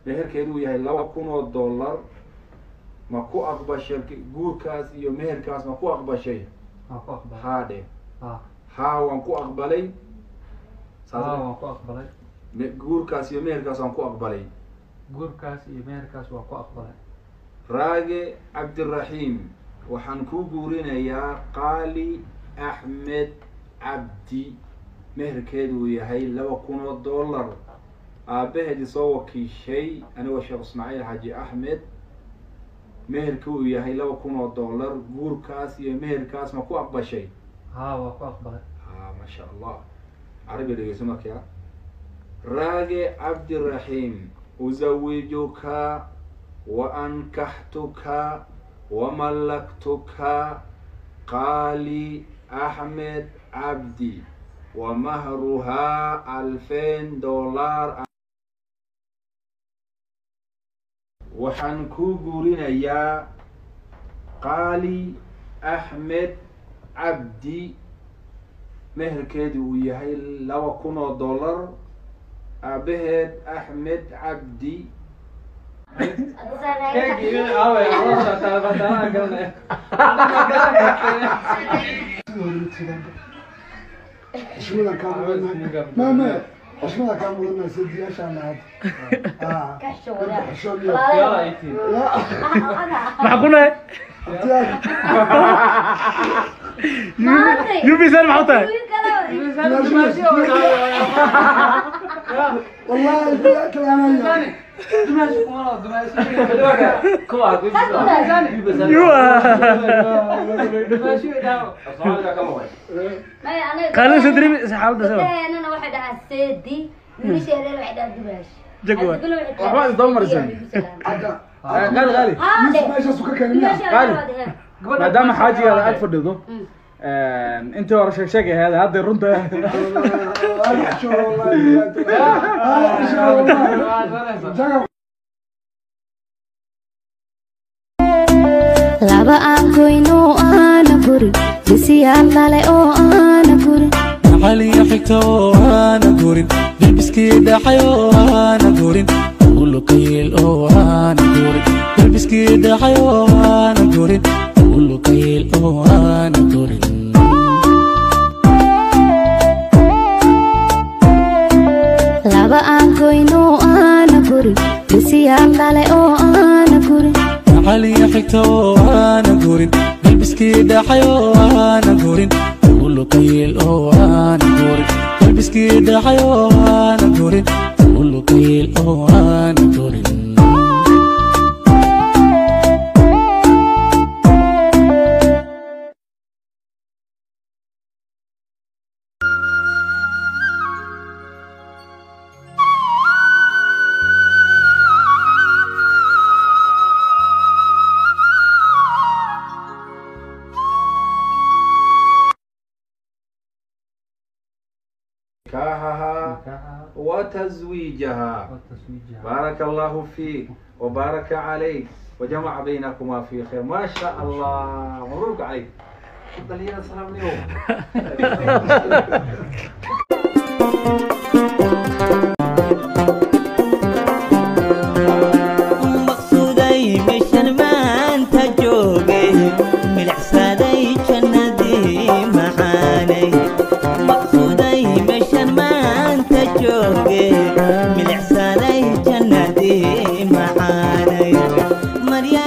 meherkeedu uu yahay laba kun oo dollar ma ku aqbashay guurkaas iyo meherkaas ma ku aqbashay waan ku aqbalay haa dhe ha haa waan ku aqbalay ha saas waan ku aqbalay me- guurkaas iyo meherkaas waan ku aqbalay guurkaas iyo meherkaas waan ku aqbalay raage cabdiraxiim waxaan kuu guurinayaa qaali axmed cabdi meherkeedu uu yahay laba kun oo dollar aabbaheed isoo wakiishay anigoo sheekh ismaaciil xaaji axmed meherka uu yahay laba kun oo dollar guurkaas iyo meherkaas ma ku aqbashay ha waan ku aqbalay ha ma sha allah carabi dhegeyso markaa raage cabdiraxiim uzawijuka waankaxtuka wamallaktuka qaali axmed cabdi wamahruhaa alfeen dollar waxaan kuu guurinayaa qaali axmed cabdi meherkeedu uu yahay laba kun oo dollar aabaheed axmed cabdi xushmada kaa mudannahay maame xushmada kaa mudannahay sadiyaashaan aad maxaa ku nahay yubisan maxaa u tahay wallahi biyaa kalaanaya qaalin sadri xaaladda sabab gabdhaheenana waxay dhahaan seedi wiilasheedana waxay dhahaan dubaash Jagwa. Waxba is daba marsan. hadda qaali qaali yusuf meeshaasu ka keenay miya qaali. maadaama xaajigaada aad fadhido intii hore sheeg sheeg ahayd hadday runta laba aan goyno aana gurin bisiyaal dhale oo aana gurin maxaliyo xigta oo aana gurin bilbiskii dhaxay oo aana gurin ulukayil oo aana gurin bilbiskii dhaxay oo aana gurin ulukayil oo aana gurin laba aan goyno aana gurin bisiyaal dhale oo aana gurin maxaliyo xigta oo aana gurin bilbiskii dhaxay oo aana gurin ulukayil oo aana gurin bilbiskii dhaxay oo aana gurin ulukayil oo aana gurin نكاحها nikaaxaha وتزويجها wataswiijaha بارك الله فيك وبارك عليك وجمع بينكما في خير ما شاء الله مبروك عليك تفضل يا سلام اليوم maqsuuday meeshan maanta jooge milicsaday jannadii maxaanay maqsuuday meeshan maanta jooge milicsaday jannadii maxaanay marya